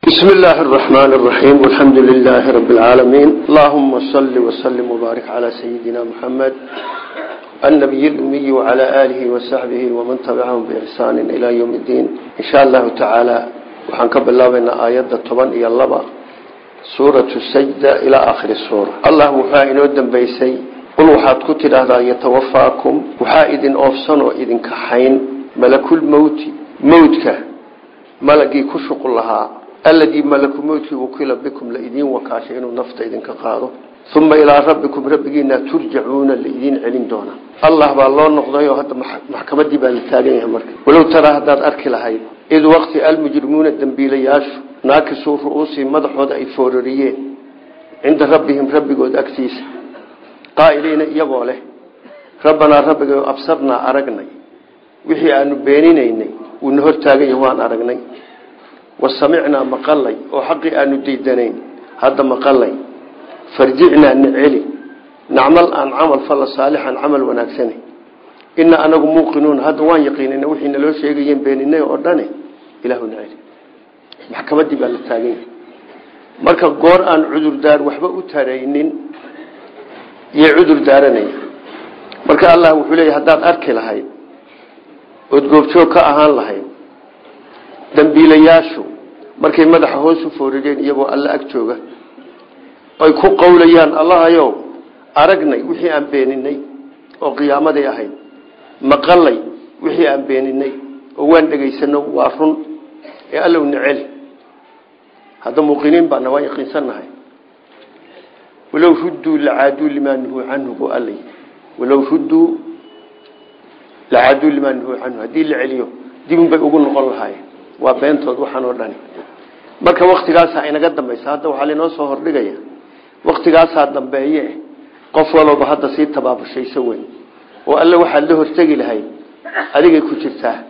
بسم الله الرحمن الرحيم والحمد لله رب العالمين اللهم صل وسلم وبارك على سيدنا محمد النبي الأمي وعلى آله وصحبه ومن تبعهم بإحسان إلى يوم الدين إن شاء الله تعالى وحنكب الله بين آيات الطبان إيا اللبا سورة السجدة إلى آخر السورة الله وحائن ودن بيسي قل وحاد كتر هذا يتوفاكم وحائد أوفسن وإذن كحين ملك الموت موتك ملقي كشق لها الذي ملك موتك وكيل بكم لإذين وكاشين نفط إذن كقاضوا ثم إلى ربكم ربكينا ترجعون لإذين علين دونا الله بالله نقضيه هذا محكمة دي بالتاليه مرك ولو ترى هذا أرك لهاي إذ وقت المجرمون الدنبيلياش ناكسوا رؤوسهم مدحوذ أي فورريين عند ربهم ربكود أكتيس قائلين يقوله ربنا ربك أبصرنا أرقنا وحي أنه بينينيني ونهر تاقي وان أرقني wasamicnaa maqalay oo xaqii aanu diidanayn hadda maqalay farjicnaa niceli nacmal aan camal falla saalixan camal wanaagsane ina anagu muuqinuun hadda waan yaqiinana wixii naloo sheegayeen beeninay oo dhane ilaahu niceli maxkamaddii baa la taagan yahay marka goor aan cudurdaar waxba u taraynin iyo cudur daaranaya marka allah wuxuu leeya haddaad arki lahayd ood goobjoog ka ahaan lahayd dambiilayaashu markay madaxa hoos u foorireen iyagoo alla ag jooga ay ku qowlayaan allahayow aragnay wixii aan beeninay oo qiyaamaday ahayd maqalay wixii aan beeninay oo waan dhegaysano waa run ee allow necel hadda muuqiniin baana waan yaqiinsannahay walow rudduu lacaaduu limaa nuhuu canhu buu alla walow rudduu lacaaduu limaa nuhuu canhu haddii la celiyo dibun bay ugu noqon lahaayeen waa beentood waxaan oo dhani marka waktigaasaa inaga dambaysa hadda waxaa lainoo soo hordhigaya waktigaasaa dambeeye qof walooba hadda sii tabaabushayso weyn oo alle waxaad la hortegi lahayd adigay ku jirtaa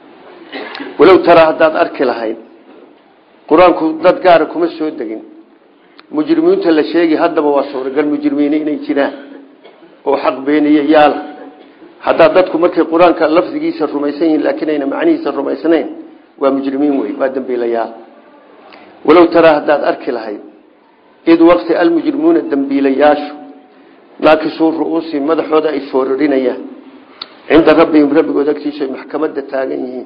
walow taraa haddaad arki lahayd qur-aanku dad gaara kuma soo degin mujrimiinta la sheegi haddaba waa suuragal mujrimiine inay jiraan oo xaq beeniye yaala haddaa dadku markay qur-aanka lafdigiisa rumaysan yihiin laakiin ayna macnihiisa rumaysnayn waa mujrimiin wey waa dambiilayaal walow taraa haddaad arki lahayd id waqti almujrimuuna dambiilayaashu naakisuu ru'uusihim madaxooda ay foorarinayaan cinda rabbihim rabbigood agtiisa ay maxkamadda taagan yihiin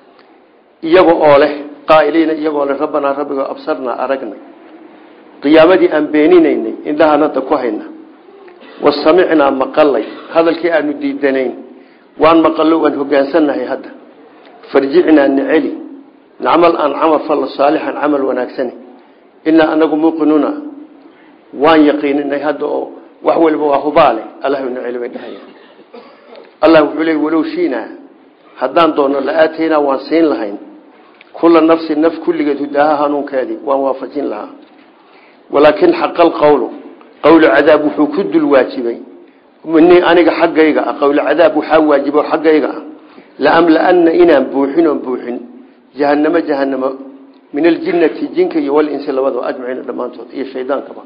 iyaga oo leh qaa'iliina iyagoo leh rabbanaa rabbigoo absarnaa aragnay qiyaamadii aan beeninaynay indhahaan hadda ku hayna wasamicnaa maqalay hadalkii aanu diidanayn waan maqallo waan hogaansannahay hadda farjicnaa niceli nacmal aan camal falla saalixan camal wanaagsane inaa anagu muuqinuuna waan yaqiininay hadda oo wax waliba waa hubaale allahu niceli bay dhahayaan allah wuxuu leey walow shiinaa haddaan doono la-aataynaa waan siin lahayn kula nafsi naf kulligeed hudaaha hanuunkeedii waan waafajin lahaa walaakin xaqa alqowlu qowlu cadaab wuxuu ku dul waajibay minii aniga xaggayga ah qowlu cadaab waxaa waajibo xaggayga ah laamlaana inaan buuxin oon buuxin jahanamo jahanamo min aljinnati jinka iyo walinsi labadaba ajmaciina dhammaantood iyo shaydaankaba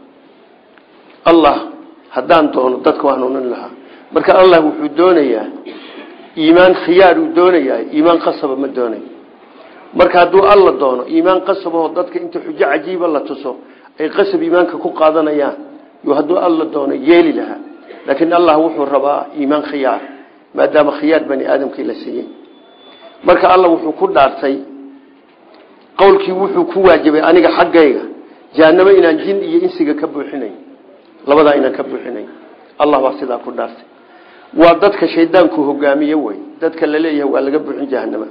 allah haddaan doono dadka hanuunin lahaa marka allah wuxuu doonayaa iimaan khiyaaruu doonayaa iimaan qasaba ma doonayo marka hadduu alla doono iimaan qasabahoo dadka inta xujo cajiiba la tuso ay qasab iimaanka ku qaadanayaan yo hadduu alla doono yeeli lahaa laakiin allah wuxuu rabaa iimaan khiyaar maadaama khiyaar bani aadamkii la siiyey marka alla wuxuu ku dhaartay qowlkii wuxuu ku waajibay aniga xaggayga jahanamo inaan jin iyo insiga ka buuxinay labadaa inaan ka buuxinay allah baa sidaa ku dhaartay waa dadka shaydaanku hogaamiye wey dadka la leeyahay waa laga buuxin jahanama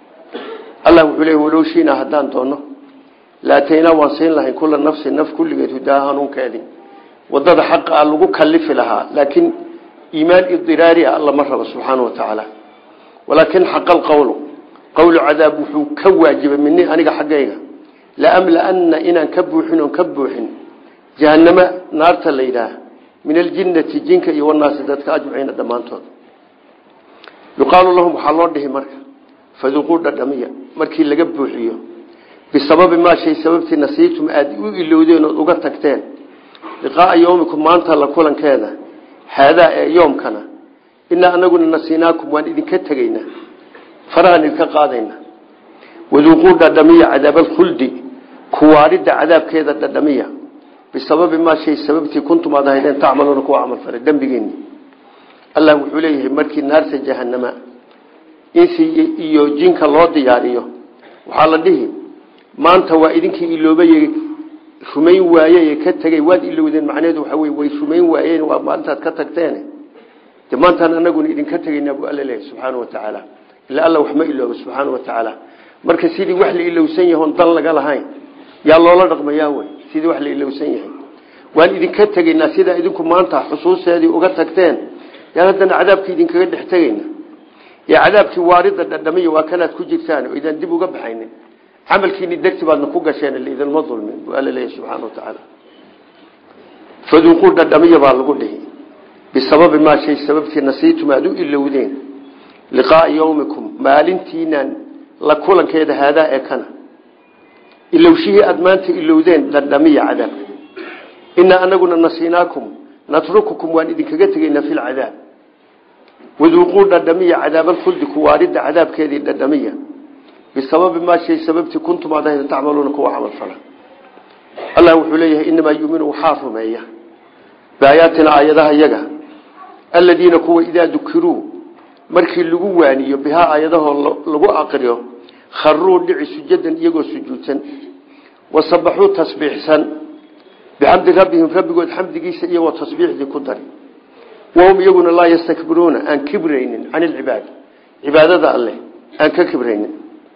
allah wuxuu leeyahy walow shiina haddaan doono laataynaa waan siin lahayn kula nafsi naf kulligeed hudaaha hanuunkeedii wadada xaqa a lagu kalifi lahaa laakiin iimaan idiraari ah alla ma rabo subxaana wa tacaala walaakin xaqa alqowlu qowlu cadaab wuxuu ka waajibay mini aniga xaggayga laamlaana inaan ka buuxin oon ka buuxin jahanamo naarta la yidhaah min aljinnati jinka iyo wanaasi dadka ajmaciina dhammaantood yuqaalu lahum waxaa loo dhihi marka faduquu dhadhamiya markii laga buuxiyo bisababi maa shay sababtii nasiitum aada u ilowdeen ood uga tagteen liqaaa yowmikum maanta la kulankeeda haadaa ee yoomkana inaa anaguna nasiinaakum waan idinka tegaynaa farahaan idinka qaadaynaa waduuquu dhadhamiya cadaab alkhuldi kuwaaridda cadaabkeeda dhadhamiya bisababi maa shay sababtii kuntum aad ahaydeen tacmaluuna kuwa camal falay dembigeeni allah wuxuu leeyahay markii naarta jahanama insi iyo jinka loo diyaariyo waxaa la dhihi maanta waa idinkii iloobayey rumayn waayey ka tegey waad ilowdeen macnaheedu waxa wey way rumayn waayeen waa maalintaad ka tagteen de maantaan anaguna idinka tegaynaa buu alla leeyahay subxaana wa tacaala ilaa alla wax ma iloobo subxaana wa tacaala marka sidii wax la ilowsan yahay oon dan laga lahayn yaa loola dhaqmayaa wey sidii wax la ilowsan yahay waan idinka tegaynaa sidaa idinku maanta xusuusteedii uga tagteen yaan haddana cadaabkii idinkaga dhex tegayna ee cadaabkii waarida dhadhamiya waa kanaad ku jirtaan oo idaan dib uga baxaynin camalkiini degti baadna ku gasheen laidinma dulmin buu alla leeyahy subxaana wa tacaala faduuquu dhadhamiya baa lagu dhihi bisababi maa shay sababtii nasiitum aada u ilowdeen liqaaa yawmikum maalintiinaan la kulankeeda haadaa ee kana ilowshihii aada maanta ilowdeen dhadhamiya cadaabka inaa anaguna nasiinaakum natrukukum waan idinkaga tegaynaa fi lcadaab waduuquu dhadhamiya cadaabalkhuldi kuwaaridda cadaabkeedii dhadhamiya bisababi maa shay sababtii kuntum aad ahayd tacmaluuna kuwa camal fala allah wuxuu leeyahay inamaa yuminu waxaa rumeeya biaayaatina aayadaha yaga aladiina kuwa idaa dukiruu markii lagu waaniyo bihaa aayadahoo lagu aqriyo kharuu dhici sujadan iyagoo sujuudsan wasabaxuu tasbiixsan bixamdi rabbihim rabbigood xamdigiisa iyagoo tasbiixdii ku dari wahum iyaguna laa yastakbiruuna aan kibraynin can ilcibaada cibaadada alleh aan ka kibraynin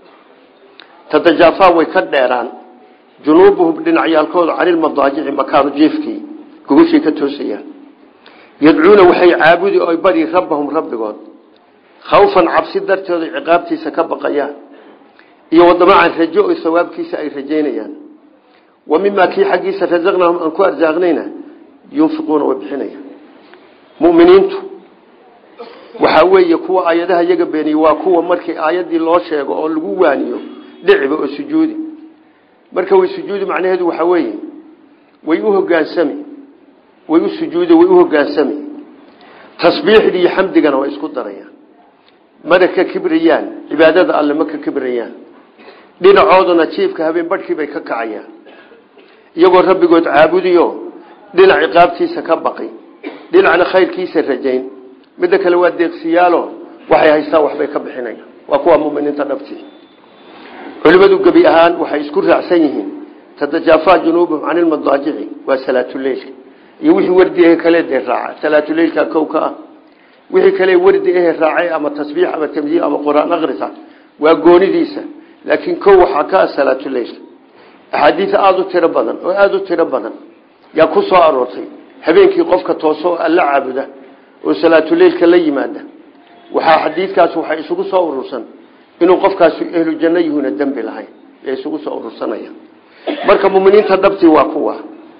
tadajaafaa way ka dheeraan junuubuhum dhinacyaalkooda canilmadaajici makaanu jiifkii gogoshay ka toosayaan yadcuuna waxay caabudi oy bari rabbahum rabbigood khawfan cabsi darteeda ciqaabtiisa ka baqayaan iyo wadamacan rajo o sawaabkiisa ay rajaynayaan wa mimaa kii xaggiisa rasaqnaahum aan ku arsaaqnayna yunfiquuna way bixinayaan muminiintu waxaa weeye kuwa aayadaha yaga beeniye waa kuwa markii aayadii loo sheego oo lagu waaniyo dhiciba oo sujuudi marka way sujuudi macnaheedu waxaa weeye way u hogaansami way u sujuudi way u hogaansami tasbiixdii iyo xamdigana way isku darayaan mana ka kibrayaan cibaadada alle ma ka kibrayaan dhinacooduna jiifka habeen badhkii bay ka kacayaan iyagoo rabbigood caabudiyo dhinac ciqaabtiisa ka baqi dhinacna khayrkiisa rajayn midda kale waa deeqsiyaalo waxay haystaan waxbay ka bixinayaan waa kuwa muminiinta dhabtii culimadu gebi ahaan waxay isku raacsan yihiin tadajaafaa junuubuhum can ilmadaajici waa salaatuleilka iyo wixii wardi ahe kale dee raaca salaatuleilka kow ka ah wixii kale wardi ahe raacay ama tasbiix ama tamjiil ama qur-aan akrisa waa goonidiisa laakiin kow waxaa ka ah salaatuleilka axaadiis aada u tiro badan oo aada u tiro badan yaa ku soo aroortay habeenkii qofka tooso oo alla caabuda oo salaatuleilka la yimaada waxaa xadiidkaas waxay isugu soo urursan inuu qofkaasi ehlu janno yuhuna dembi lahayn ee isugu soo urursanaya marka muminiinta dhabtii waa kuwa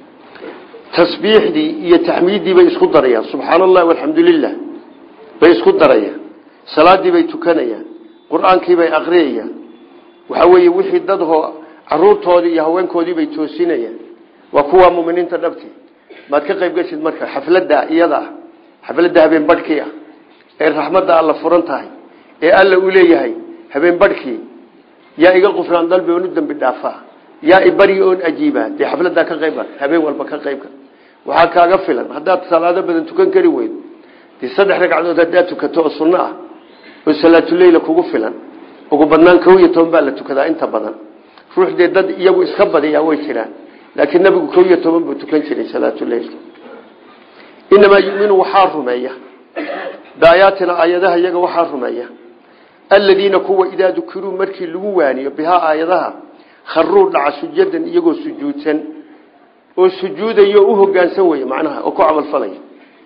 tasbiixdii iyo taxmiiddii bay isku darayaan subxaana allahi walxamdu lilah bay isku darayaan salaadii bay tukanayaan qur-aankii bay aqriyayaan waxaa weeye wixii dadhoo caruurtoodii iyo haweenkoodii bay toosinayaan waa kuwa muminiinta dhabtii maad ka qayb geshid marka xafladda iyada ah xafladda habeen badhkii ah ee raxmadda alla furan tahay ee alla uu leeyahay habeen badhkii yaa iga qufraan dalbi oon u dembi dhaafaa yaa ibari oon ajiibaa dee xafladdaa ka qayb habeen walba ka qaybka waxaa kaaga filan haddaad salaado badan tukan kari weydo dee saddex ragcadood haddaad tukato oo sunno ah oo salaatuleyla kugu filan ugu badnaan kow iyo toban baa la tukadaa inta badan ruux dee dad iyagu iska badiyaa way jiraan laakiin nabigu kow iyo toban buu tukan jiray salaatuleilka inamaa yuminu waxaa rumeeya biaayaatina aayadaha iyaga waxaa rumeeya aladiina kuwa idaa dukiruu markii lagu waaniyo bihaa aayadaha kharuu dhaca sujadan iyagoo sujuudsan oo sujuudayo u hogaansan wey macnaha oo ku camalfalaya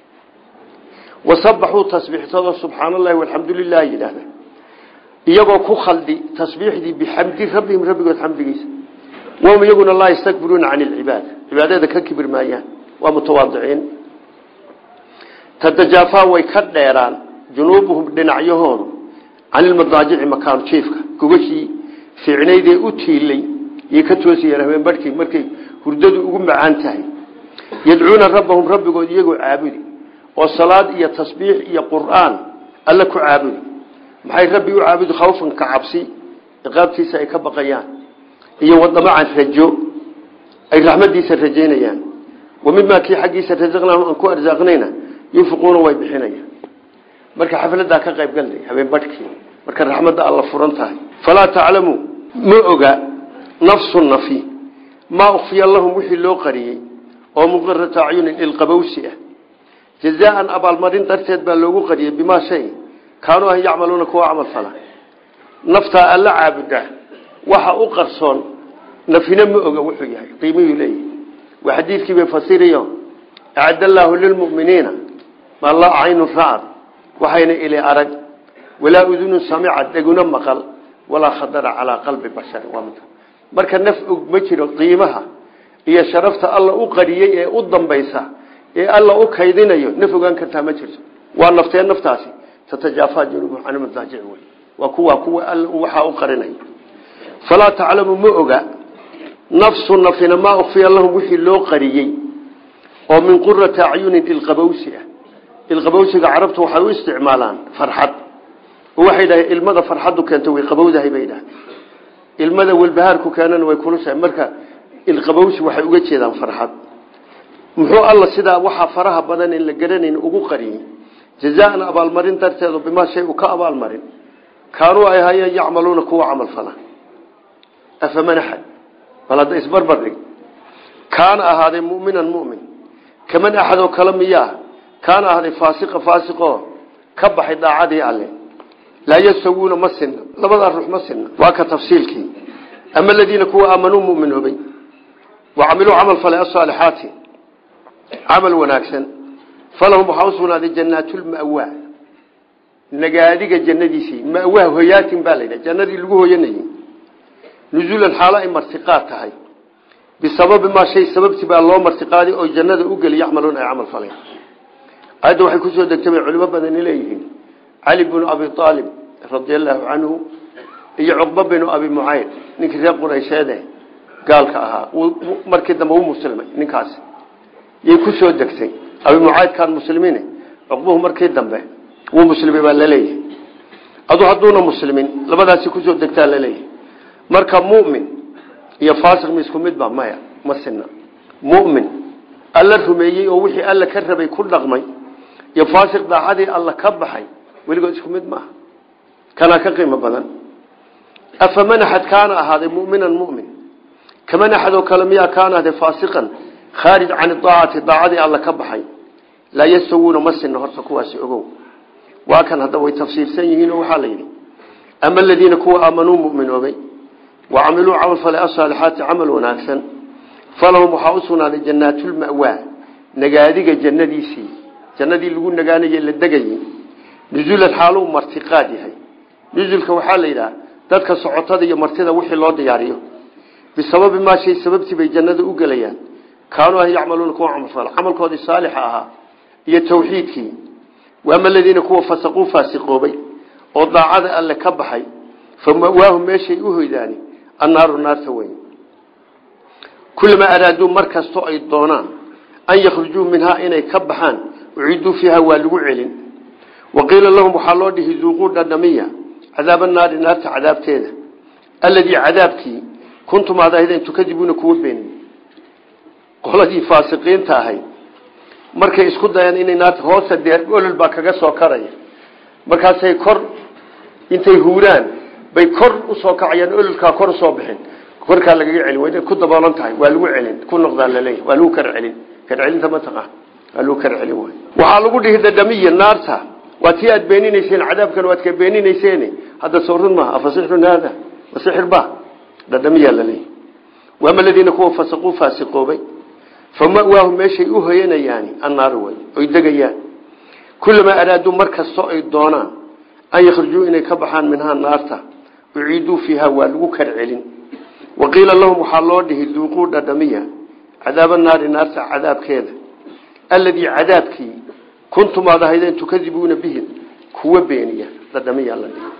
wasabaxuu tasbiixsado subxaana allahi walxamdu lilah yidhaahda iyagoo ku khaldi tasbiixdii bixamdi rabbihim rabbigood xamdigiisa wahum iyaguna laa yastakbiruuna can ilcibaada cibaadada ka kibir maayaan waa mutawaadiciin tadajaafaa way ka dheeraan junuubuhum dhinacyahoodu can ilmadaajici makaanu jiifka gogashii fiicnaydee u tiilay yay ka toosayaan habeen badhkii markay hurdadu ugu macaan tahay yadcuuna rabbahum rabbigood iyagoo caabudi oo salaad iyo tasbiix iyo qur'aan alle ku caabudi maxay rabbi u caabudi khawfan ka cabsi ciqaabtiisa ay ka baqayaan iyo wadamacan rajo ay raxmadiisa rajaynayaan wa mimaa kii xaggiisa rasaqnaahum aan ku arsaaqnayna yunfiquuna way bixinayaan marka xafladaa ka qayb galnay habeen badhkii marka raxmadda alla furan tahay falaa taclamu ma oga nafsu nafi maa ukfiya lahum wixii loo qariyey oo muqirata acyunin ilqabowsi ah jazaan abaalmarin darteed baa loogu qariyey bimaa shay kaanuu an yacmaluuna kuwa camal fala naftaa alla caabuda waxa u qarsoon nafina ma oga wuxuu yahay qiimihuu leeyahay waa xadiidkii bay fasiriyo acad allaahu lilmuminiina maa laa caynu racad waxayna ili arag walaa udunu samicad dheguna maqal walaa khadara calaa qalbi bashari marka naf og ma jiro qiimaha iyo sharafta alla u qariyey ee u dambaysa ee alla u kaydinayo naf ogaan kartaa ma jirto waa naftee naftaasi tatajaafa junubuhum can madaajic wey waa kuwa kuwa alla waxaa u qarinay falaa taclamu ma oga nafsu nafina maa ukfiya lahum wixii loo qariyey oo min qurati acyunin ilqabowsi ah ilqabowsiga carabtu waxay u isticmaalaan farxad oo waxay dhahay ilmada farxaddu keento way qabowdahay bay dhahay ilmada walbahaarku keenana way kulushahay marka ilqabowsi waxay uga jeedaan farxad muxuu alla sidaa waxaa faraha badan in la garanayn ugu qariyey jazaan abaalmarin darteedu bimaa shay u ka abaalmarin kaanuu ay hayeen yacmaluuna kuwa camal fala afaman axad bal hadda isbarbar dhig kaana ahaaday muminan mumin kaman axad oo kale miyaa kaana ahaaday faasiqa faasiqoo ka baxay daacadii alle laa yastawuuna ma sinna labadaa ruux ma sinna waa ka tafsiilkii ama aladiina kuwa aamanuu muminoobay wa camiluu camal falay asaalixaati camal wanaagsan falahum waxaa u sugnaaday jannaatulma'wa nagaadiga jannadiisii ma'waa hoyaatin baa laydhaha jannadii lagu hoyanayey nuzuulan xaalo ay martiqaad tahay bisababi maa shay sababtii baa loo martiqaaday oo jannada u geli yacmaluun ay camal faleen ayadda waxay kusoo degtay bay culimo badani leeyihiin cali binu abi aalib radia allaahu canhu iyo cuqba binu abi mucayn ninkii reer quraysheede gaalka ahaa markii dambe u muslimay ninkaasi yay kusoo degtay abi mucaydkaan muslimiin cuqbuhu markii dambe wuu muslimay baa laleeyahay adu hadduuna muslimin labadaasi kusoo degtaa laleeyahay marka mumin iyo faasiq ma isku midba maya ma sina mumin alla rumeeyey oo wixii alla ka rabay ku dhaqmay iyo faasiq daacadii alla ka baxay weligood isku mid maaha kanaa ka qiimo badan afaman axad kaana ahaaday muminan mumin kaman axad oo kale miyaa kaana ahday faasiqan khaarij can aacati daacadii alla ka baxay laa yastawuuna ma sina horta kuwaasi ogow waa kan hadda way tafsiirsan yihiin oo waxaa la yidhi ama aladiina kuwa aamanuu muminoobay wa camiluu camal falay asaalixaati camal wanaagsan falahum waxaa u sugnaaday jannaatulma'waa nagaadiga jannadiisii jannadii lagu nagaanaye la degayey nuzuulan xaaluu martiqaad yahay nusulka waxaa la yidhaha dadka socotada iyo martida wixii loo diyaariyo bisababi maa shay sababtii bay jannada u gelayaan kaanuu an yacmaluuna kuwa camalfala camalkoodii saalixa ahaa iyo tawxiidkii waama aladiina kuwa fasaquu faasiqoobay oo daacada alle ka baxay fa mawaahum meeshay u hoydaani annaaru naarta weyn kulamaa araaduu mar kastoo ay doonaan an yakhrujuu minhaa inay ka baxaan uciiduu fiiha waa lagu celin wa qiila lahum waxaa loo dhihi duuquu dhadhamiya cadaaba naari naarta cadaabteeda alladii cadaabkii kuntum aad ahaydeen tukadibuuna kuwa beeniy qoladii faasiqiinta ahayd markay isku dayaan inay naarta hoosta dee olol baa kaga soo karaya markaasay kor intay huuraan bay kor usoo kacayaan ololkaa kor usoo bixin korkaa lagaga celin waa inay ku daboolan tahay waa lagu celin ku noqdaa laleeyahy waa lagu kar celin kar celinta mataqaa waa lagu kar celin way waxaa lagu dhihi dadhamiya naarta waa tii aad beeninayseen cadaabkan waad ka beeninayseen hadda soo run maaha afasixrun haada wasixir ba dhadhamiyaa laleeyahy waama aladiina kuwa fasaquu faasiqoobay famawaahu meeshay u hoyanayaani annaar way oy degayaan kulamaa araaduu mar kastoo ay doonaan an yakhrujuu inay ka baxaan minhaa naarta uciiduu fiiha waa lagu kar celin wa qiila lahum waxaa loo dhihi duuquu dhadhamiya cadaaba naari naarta cadaabkeeda alladii cadaabkii kuntum aad ahaydeen tukadibuuna bihi kuwa beeniya dhadhamiyaa la dhihi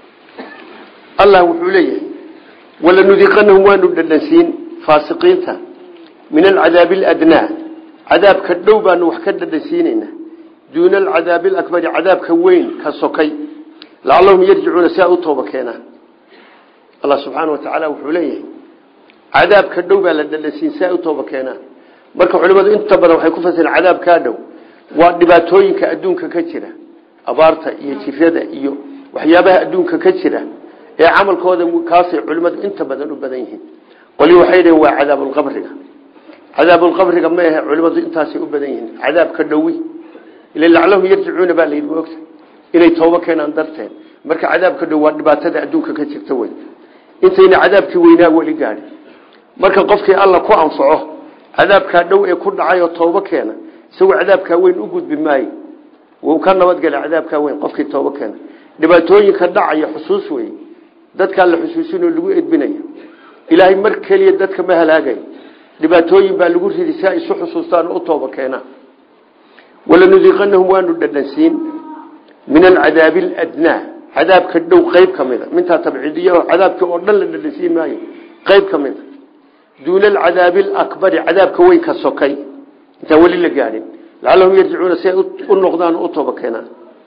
allah wuxuu leeyahay walanudiiqanahum waanu dhadhansiin faasiqiinta min alcadaabi aladnaa cadaabka dhow baanu wax ka dhadhansiinaynaa duuna alcadaabi alakbari cadaabka weyn ka sokay lacallahum yarjicuuna si ay u tooba keenaan allah subxaana wa tacaala wuxuu leeyahay cadaabka dhow baa la dhadhansiin si ay u tooba keenaan marka culimadu inta badan waxay ku fasireen cadaabkaa dhow waa dhibaatooyinka adduunka ka jira abaarta iyo jirada iyo waxyaabaha adduunka ka jira ee camalkooda kaasay culimadu inta badan u badan yihiin qoli waxay dhaheen waa cadaabulqabriga cadaabulqabriga ma ahe culimadu intaasay u badan yihiin cadaabka dhowi ila laclahum yarjicuuna baa layidhi ogta inay toobo keenaan darteed marka cadaabka dhow waa dhibaatada adduunka ka jirta wey intayna cadaabkii weynaa weli gaadhin marka qofkii alla ku anfaco cadaabkaa dhow ee ku dhacay oo toobo keena isagoo cadaabkaa weyn u gudbi maayo wuu ka nabadgela cadaabkaa weyn qofkii toobo keena dhibaatooyinka dhacaya xusuus wey dadkaa la xusuusinoo lagu edbinaya ilaahay mar keliya dadka ma halaagayo dhibaatooyin baa lagu ridi si ay isu xusuustaan oo u tooba keenaan walanudiiqanahum waanu dhadhansiin min alcadaabi aladnaa cadaabka dhow qeyb ka mida mintaa tabciidiya oo cadaabka oo dhan la dhadhansiin maayo qeyb ka mida duuna alcadaabi alakbari cadaabka weyn ka sokay intaan weli la gaadhin lacallahum yarjicuuna si ay u noqdaan oo u tooba keenaan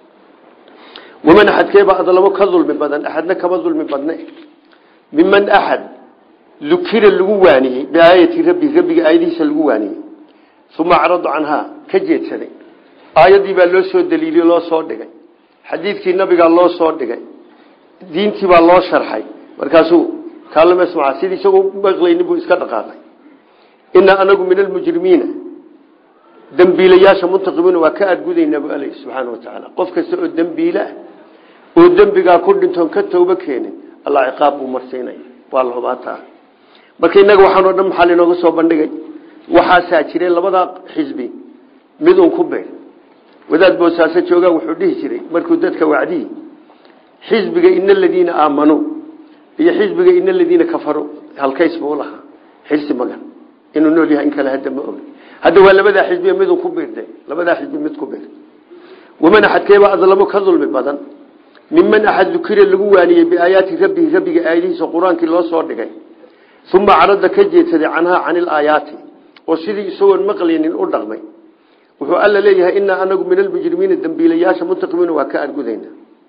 waman axadkeebaa adlamo ka dulmi badan axadna kama dulmi badne miman axad lukira lagu waaniyey biaayati rabbi rabbiga aayadihiisa lagu waaniyey uma acradu canhaa ka jeedsaday aayaddii baa loo soo daliiliyey loo soo dhigay xadiidkii nabigaa loo soo dhigay diintii baa loo sharxay markaasuu kaalmasmaca sidii isagoo maqlaynin buu iska dhaqaaqay inaa anagu min almujrimiina dembiilayaasha muntaqimuuna waa ka aadgudaynaa bu aley subxaana wa tacaala qof kasta oo dembiileah oo dembigaa ku dhintoon ka tooba keenin allah ciqaab buu marsiinaya waa la hubaataa marka innaga waxaan oo dhan maxaa linooga soo bandhigay waxaasaa jiray labadaa xisbi mid un ku beer wadaad boosaaso joogaa wuxuu dhihi jiray markuu dadka wacdiyi xisbiga ina aladiina aamanuu iyo xisbiga ina aladiina kafaruu halkays buu lahaa xirsi magan inuu nool yahay in kale hadda ma ogi hadda waa labadaa xisbiya midun ku biirde labadaa xisbi mid ku biir waman axadkeeba adlamo ka dulmi badan miman axad dukira lagu waaniyey biaayaati rabbihi rabbiga aayadihiisa qur-aankii loo soo dhigay uma carada ka jeedsaday canhaa cani ilaayaati oo sidii isagoon maqlaynin u dhaqmay wuxuu alla leeyahay inaa anagu min almujrimiina dembiilayaasha muntaqimiina waa ka argudayna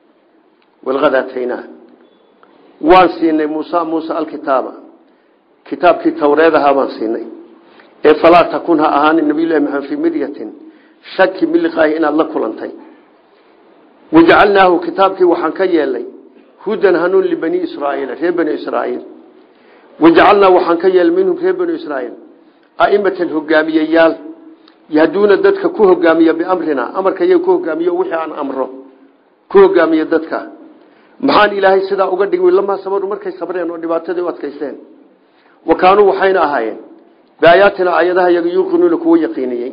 walqad aataynaa waan siinay muusa muusa alkitaaba kitaabkii tawreedahaa baan siinay ee falaa takun ha ahaanin nabiylahi maxamed fii miryatin shaki min liqaahi inaad la kulantay wajacalnaahu kitaabkii waxaan ka yeelnay hudan hanuun libani israaiil reer bani israaiil wajacalnaa waxaan ka yeelnay minhum reer bani israaiil aimatan hogaamiyeyaal yahduuna dadka ku hogaamiya biamrina amarka iyaga ku hogaamiyo wixii aan amro ku hogaamiya dadka maxaan ilaahay sidaa uga dhigay lamaa sabaru markay sabreen oo dhibaatadii u adkaysteen wa kaanuu waxayna ahaayeen biaayaatina aayadaha yaga yuuqinuuna kuwa yaqiiniyey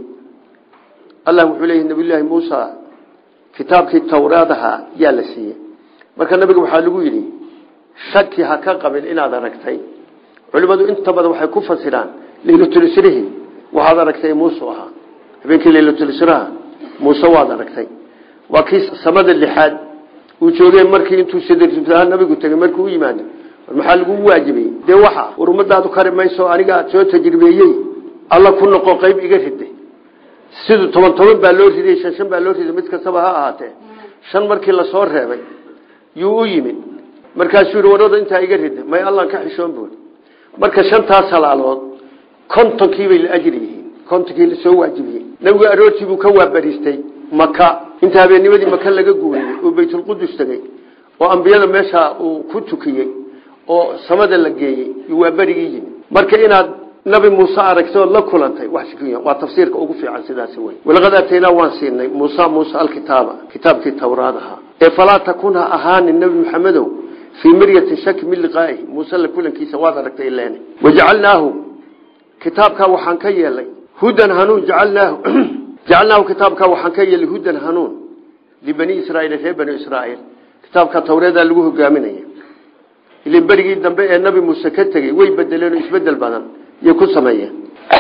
allah wuxuu leeyahy nabiyulaahi muusa kitaabkii tawraadaha yaa la siiyey marka nabiga waxaa lagu yidhi shaki ha ka qabin inaad aragtay culimadu inta badan waxay ku fasiraan leylatulsrihi waxaad aragtay muuse ahaa habeenkii leylatulsraha muuse waad aragtay waa kii samada lixaad uu joogeen markii intuu sadrha nabigu tegey markuu u yimaado maxaa lagu waajibiyey dee waxa war ummadaadu kari mayso aniga soo tajribeeyey alla ku noqo qayb iga ride siduu toban toban baa loo riday shan shan baa loo riday mid kastaba ha ahaatee shan markii lasoo reebay yuu u yimid markaasuu yihi warada intaa iga rida may allan ka xishoon buuri marka shantaas halaalood kontonkiibay la ajri yihiin kontonkii lasoo waajibiyey nabigu aroortii buu ka waabariistay maka inta habeennimadii maka laga guuriyey oo baytulqudus tegey oo ambiyada meesha uu ku tukiyey oo samada la geeyey waa berigii yimid marka inaad nabi muuse aragtay ood la kulantay wax shiki waa tafsiirka ugu fiican sidaas wey walaqad aataynaa waan siinay muusa muuse alkitaaba kitaabkii tawraad ahaa ee falaa takun ha ahaanin nebi maxamedow fii miryatin shaki min liqaa'ihi muuse la kulankiisa waad aragtay ileene wajacalnaahu kitaabkaa waxaan ka yeelay hudan hanuun jacalnaahu jacalnaahu kitaabkaa waxaan ka yeelay hudan hanuun libani israaiil reer bani israaiil kitaabka tawreedaa lagu hogaaminaya ilin berigii dambe ee nabi muuse ka tegey way bedeleen oo isbedel badan iyo ku sameeyeen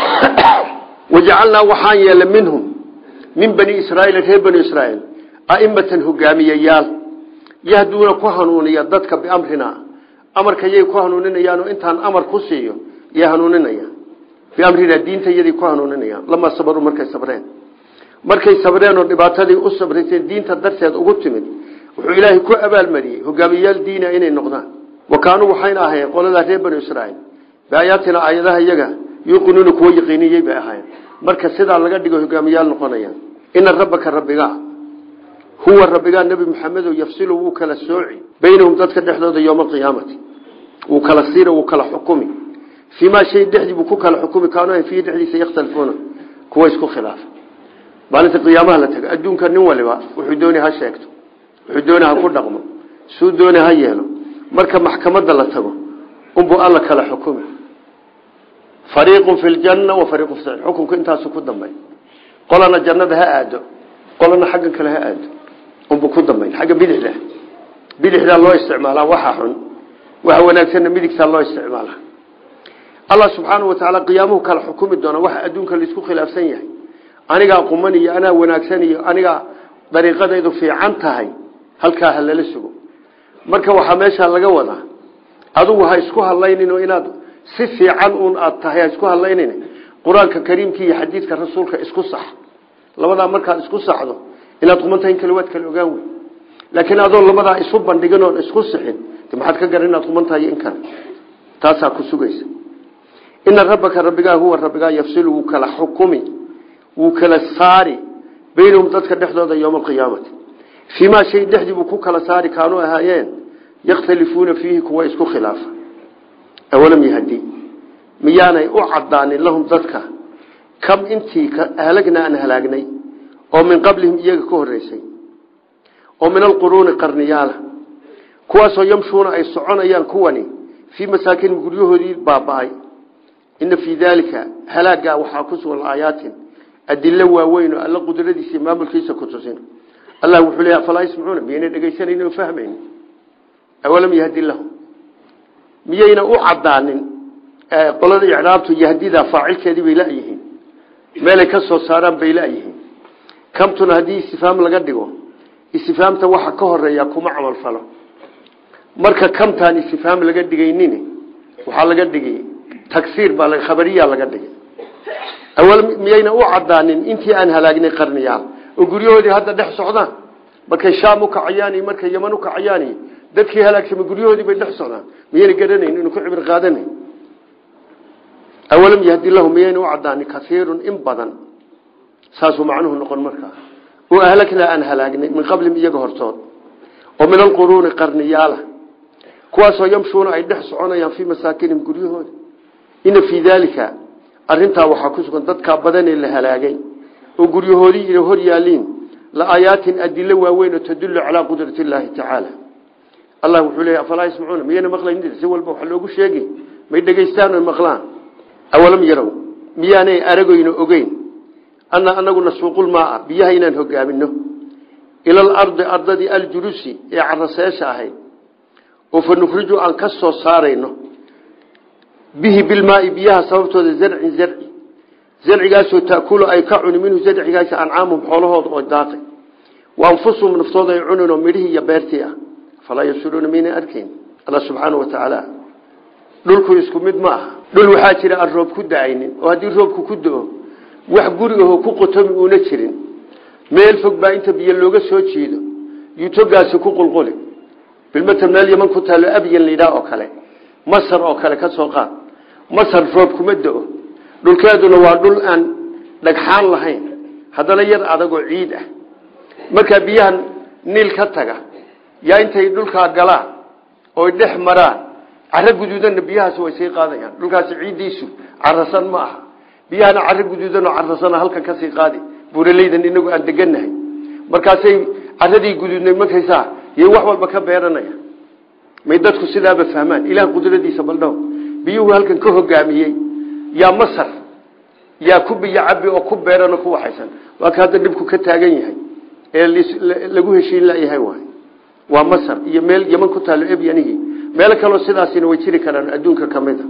wajacalnaa waxaan yeelay minhum min bani israaiil reer bani israaiil aimatan hogaamiyeyaal yahduuna ku hanuuniya dadka biamrina amarka yay ku hanuuninayaanoo intaan amar ku siiyo yay hanuuninayaan biamrina diinta yaday ku hanuuninayaan lamaa sabaru markay sabreen markay sabreen oo dhibaatadii u sabrayseen diinta darteed ugu timid wuxuu ilaahay ku abaalmariyey hogaamiyayaal diina inay noqdaan wa kaanuu waxayna ahayn qoladaa reer banu israaiil biaayaatina aayadaha iyaga yuuqinuuna kuwa yaqiiniyey bay ahaayeen marka sidaa laga dhigo hogaamiyaal noqonayaan ina rabbaka rabbigaa huwa rabbigaa nebi maxamedo yafsilu wuu kala sooci baynahum dadka dhexdooda yowma alqiyaamati wuu kala siira wuu kala xukumi fii maa shay dhexdii buu ku kala xukumi kaanu fiihi dhexdiisa yakhtalifuuna kuwa isku khilaafa maalinta qiyaamaha la tago adduunka nin waliba wuxuu dooni ha sheegto wuxuu dooni ha ku dhaqmo suu dooni ha yeelo marka maxkamadda la tago unbuu alla kala xukumi fariiqun fi ljanna wa fariiqun fi saciir xukunku intaasu ku dambay qolana jannada ha aado qolana xagga kale ha aado unbuu ku dambayn xagga bidixda bidixdaa loo isticmaalaa waxa xun waxa wanaagsanna midigtaa loo isticmaalaa allah subxaanahu wa tacaala qiyaamuhu kala xukumi doona waxa adduunka laisku khilaafsan yahay anigaa quman iyo anaa wanaagsan iyo anigaa dariiqadaydu fiican tahay halkaa ha lala sugo marka waxaa meeshaa laga wadaa adugu ha isku hadlaynin inaad si fiican un aad tahay ha isku hadlaynin qur-aanka kariimka iyo xadiidka rasuulka isku sax labadaa markaad isku saxdo inaad qumantahay in kale waad kala ogaan wey laakiin adoo labadaa isu bandhigin oon isku sixin de maxaad ka garan inaad qumantahay in kale taasaa ku sugaysa ina rabbaka rabbigaa huwa rabbigaa yafsilu wuu kala xukumi wuu kala saari baynahum dadka dhexdooda yowma alqiyaamati fii maa shay dhexdii buu ku kala saari kaanuu ahaayeen yakhtalifuuna fiihi kuwa isku khilaafa awalam yahdi miyaanay u cadaanin lahum dadka kam intii halagnaa aan halaagnay oo min qablihim iyaga ka horeysay oo min alquruuni qarniyaala kuwaasoo yamshuuna ay soconayaan kuwani fii masaakinim guryahoodii baaba-ay ina fii daalika halaagaa waxaa ku sugan aayaatin adilo waaweyn oo alla qudradiisa iyo maamulkiisa ku tusin allah wuxuu leeya falaa yasmacuuna miyayna dhegaysanaynin oo fahmaynin awalam yahdi lahum miyayna u cadaanin qolada icraabtu yahdida faacilkeedii bay layihiin meelay ka soo saaraan bay layihiin kamtuna haddii istifaam laga dhigo istifaamta waxa ka horeeya kuma camal falo marka kamtaan istifaam laga dhigaynin waxaa laga dhigay tagsiir baa khabariya laga dhigay awal miyayna u cadaanin intii aan halaagnay qarniyaal oo guryahoodii hadda dhex socdaan markay shaam u kacayaan iyo markay yaman u kacayaan dadkii halaagsamay guryahoodii bay dhex socdaan miyayna garanayn inuu ku cibir qaadanayn awalam yahdi lahum miyayna u cadaanin kaiirun in badan saasuu macnuhu noqon markaa oo ahlagnaa aan halaagnay min qablihim iyaga hortood oo min alquruuni qarniyaala kuwaasoo yamshuuna ay dhex soconayaan fii masaakinihim guryahooda ina fii daalika arintaa waxaa ku sugan dadkaa badanee la halaagay oo guryahoodii ina hor yaaliin la aayaatin adilo waaweyn oo tadullu calaa qudrati illaahi tacaala allah wuxuu leeya afalaa yasmacuuna miyayna maqlayn si walba waxa loogu sheegi may dhegaystaan oy maqlaan awalam yarow miyaanay aragoyno ogeyn ana anagu nasuuqulmaaa biyaha inaan hogaamino ila alardi ardadii aljurusi ee caraseesha ahayd oo fa nukhriju aan ka soo saarayno bihi bilmaai biyaha sababtooda zarcin zarci zarcigaasoo taakulu ay ka cuni minhu zarcigaasi ancaamuhum xoolahooda oo daaqay wa anfusuhum naftooda ay cuninoo midhihii iyo beertii ah falaa yabsuruuna mayna arkayn alla subxaana wa tacaala dhulku isku mid ma aha dhul waxaa jira aan roob ku da-aynin oo haddii roobku ku do-o wax guri ahoo ku qotomi uuna jirin meel fog baa inta biyo looga soo jiido yutogaasi ku qulquli bilmatal meel yaman ku taalo abyan layidhaah oo kale masar oo kale ka soo qaad masar roob kuma do-o dhulkeeduna waa dhul aan dhagxaan lahayn haddana yar adagoo ciid ah markaa biyahan niil ka taga yaa intay dhulkaa galaan oy dhex maraan caro guduudanna biyahaas way sii qaadayaan dhulkaasi ciiddiisu carasan ma aha biyahana caro guduudanoo carasana halkan kasii qaadi buuraleydan inagu aan deganahay markaasay caradii guduudnay markaysaa yay wax walba ka beeranaya may dadku sidaaba fahmaan ilaah qudradiisa baldhaw biyuhu halkan ka hogaamiyey yaa masar yaa ku biyo cabi oo ku beeran oo ku waxaysan waa ka hadda dhibku ka taagan yahay ee lagu heshiin layahay waay waa masar iyo meel yaman ku taalo ebyanihii meelo kaloo sidaasina way jiri karaan adduunka ka mid a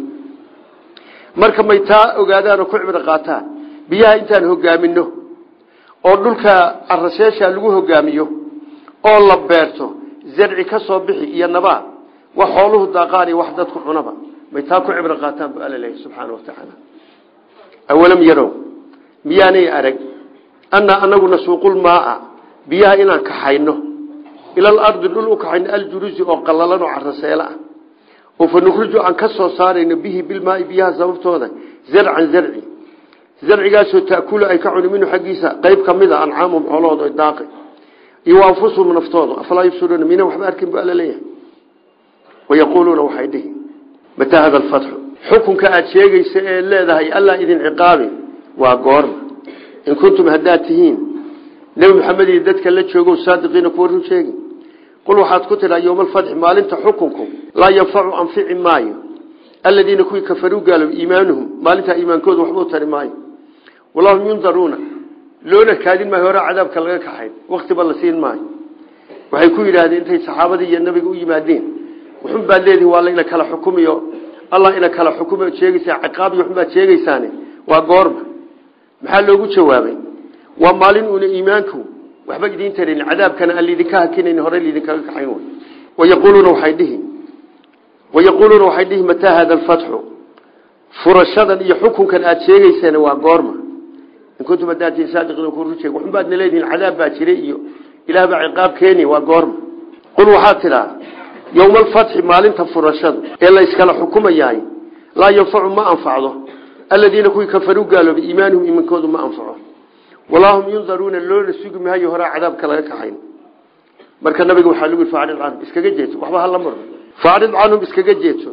marka may taa ogaadaan oo ku cibro qaataan biyaha intaan hogaamino oo dhulka carasheesha lagu hogaamiyo oo la beerto zarci ka soo bixi iyo nabaad wax xooluhu daaqaan iyo wax dadku cunaba may taa ku cibro qaataan bu alla leeyahy subxaana watacaala awalam yarow miyaanay arag annaa anagu nasuuqulmaaa biyaha inaan kaxayno ila alardi dhul u kaxayno aljurusi oo qallalan oo caraseelo ah oo fa nukhriju aan ka soo saarayno bihi bilmaai biyaha sababtooda zarcan zarci zarcigaasoo taakulu ay ka cuni minhu xaggiisa qayb ka mid a ancaamum xoolahooda daaqi iyo anfusuhum naftooda afalaa yubsiruuna mina waxba arkin bu alla leeyahay wayaquuluuna waxay dhihi mataa hada alfatxu xukunka aada sheegaysa ee leedahay allaa idin ciqaabi waa goorma in kuntum haddaad tihiin nebi maxamed iyo dadka la joogo saadiqiina kuwa run sheegi qul waxaad ku tidhaa yowma alfatxi maalinta xukunku laa yanfacu anfici maayo aladiina kuwii kafaruu gaalow iimaanuhum maalintaa iimaankooda waxba u tari maayo wallahum yundaruuna loona kaadin maayo hore cadaabka laga kaxayn waktiba la siin maayo waxay ku yidhaahdeen intay saxaabadii iyo nabiga u yimaadeen wuxun baad leedihi waa layna kala xukumiyo allah ina kala xukumiyo sheegaysaa ciqaab iyo waxun baad sheegaysaane waa goorma maxaa loogu jawaabay waa maalin uuna iimaanku waxba idiin tarin cadaabkana aan laydinka hakinayn hore laydinkaga kaxayn way wayaquuluuna waxay dhihi wayaquuluuna waxay dhihi mataa hada alfatxu furashadan iyo xukunkan aada sheegaysaan waa goorma in kuntum hadaatiin saadiqiina ku run sheeg waxun baad na leedihiin cadaab baa jiray iyo ilaah baa ciqaab keeni waa goorma qul waxaad tidhaa yowma alfatxi maalinta furashadu ee la yskala xukumayahay laa yanfacu ma anfacdo aladiina kuwii kafaruu gaaloobay iimaanuhum iimankoodu ma anfaco walaa hum yundaruuna loona sugi maayo horaa cadaabka laga kaxayn marka nabiga waxaa lagu yidhi faacrid canhum iskaga jeedso waxba hala murmay faacrid canhum iskaga jeedso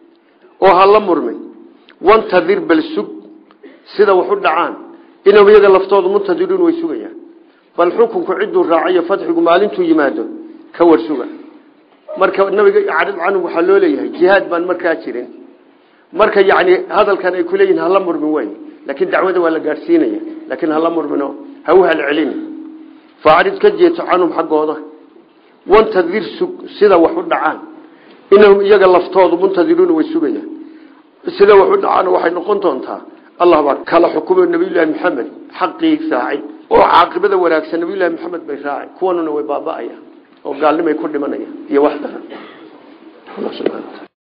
oo hala murmay wantadir bal sug sida wax u dhacaan inahum iyaga laftooda muntadiruun way sugayaan bal xukunku cidduu raacayo fatxigu maalintuu yimaado ka war suga marka nabiga acrid canhum waxaa loo leeyahay jihaad baan markaa jirin marka yani hadalkan ay kuleeyihin hala murmin wey laakiin dacwada waa la gaadhsiinaya laakiin hala murmino ha u halcelin faacrid ka jeeto canhum xaggooda wantadir sug sida wax u dhacaan inahum iyaga laftoodu muntadiruuna way sugayaan sida wax u dhacaan waxay noqon doontaa allah baa kala xukumo nabiyullaahi maxamed xaqii raacay oo caaqibada wanaagsan nabiyullahi maxamed bay raacay kuwanuna way baaba'ayaan oo gaalnimay ku dhimanayaan iyo wax daran